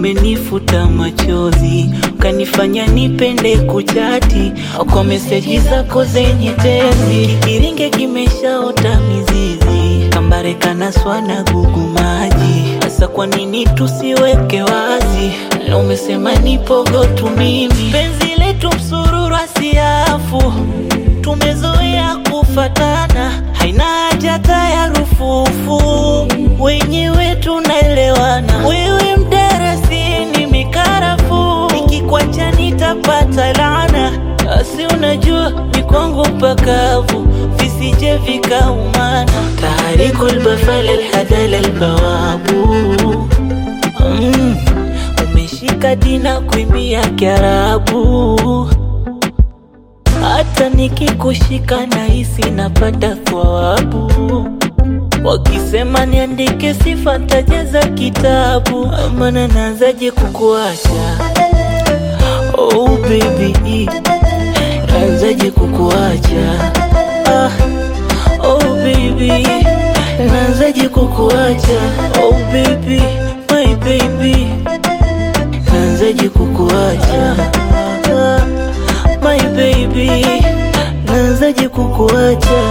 umenifuta machozi, ukanifanya nipende kuchati kwa meseji zako zenye tezi. Kiringe kimeshaota mizizi, kambare kanaswa na gugu maji. Sasa kwa nini tusiweke wazi? Na umesema nipogo tu mimi, penzi letu msururu asiafu, tumezoea kufatana, haina haja hata ya rufufu, wenyewe tunaelewana. Wewe mdarasini mikarafu, nikikwacha nitapata laana. Asi unajua ni kwangu pakavu, visije vikaumana. Taharikul bafal alhadal albawabu mm. Umeshika dina kuimbia Kiarabu, hata nikikushika nahisi napata thawabu. Wakisema niandike sifa tajaza kitabu, maana naanzaje kukuacha? Oh baby, naanzaje kukuacha? Ah, oh baby, naanzaje kukuacha? Oh baby, my baby, naanzaje kukuacha? Ah, my baby, naanzaje kukuacha?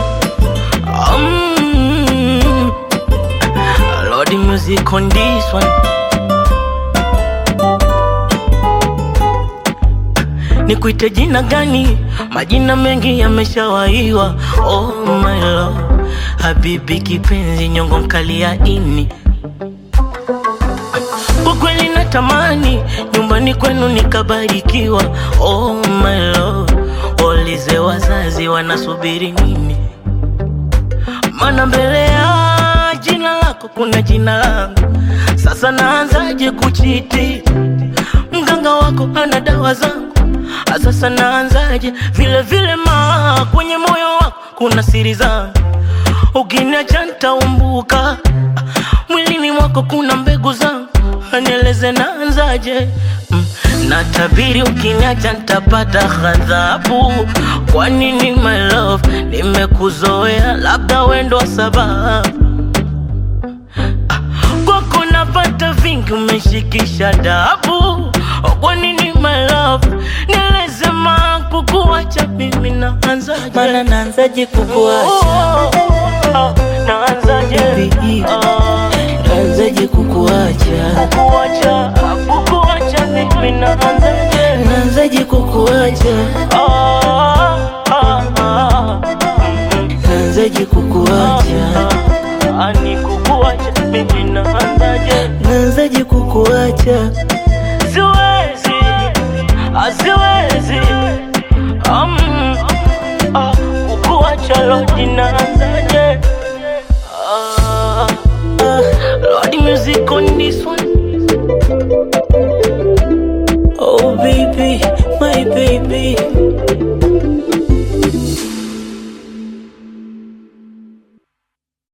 Mm. Lord, the music on this one. Nikuite jina gani? Majina mengi yameshawaiwa. Oh my love, habibi kipenzi, nyongo mkali ya ini. Kwa kweli natamani nyumbani kwenu nikabarikiwa. Oh my love, waulize wazazi wanasubiri nini? Mana mbele ya jina lako kuna jina langu. Sasa naanzaje kuchiti? Mganga wako ana dawa zangu. Sasa naanzaje? Vile vile ma kwenye moyo wako kuna siri zangu. Ukiniacha nitaumbuka, mwilini mwako kuna mbegu zangu. Nieleze naanzaje? Mm. Natabiri ukiniacha nitapata ghadhabu. Kwa nini my love, nimekuzoea, labda wendo wa sababu Ah, kwako napata vingi, umeshikisha dabu. Kwa nini my love, nieleze ma kukuacha mimi naanzaje? Maana naanzaje kukuacha? Oh, oh, oh, naanzaje? Baby, Ah, naanzaje kukuacha? kukuacha, kukuacha mimi naanzaje? Naanzaje kukuacha? Ah, ah, ah. Mm, Naanzaje kukuacha? ah, ni kukuacha mimi naanzaje? Naanzaje kukuacha? Siwezi, ah, siwezi. Um, ah, kukuacha Lord naanzaje? Ah, Ah, Lord music on this one.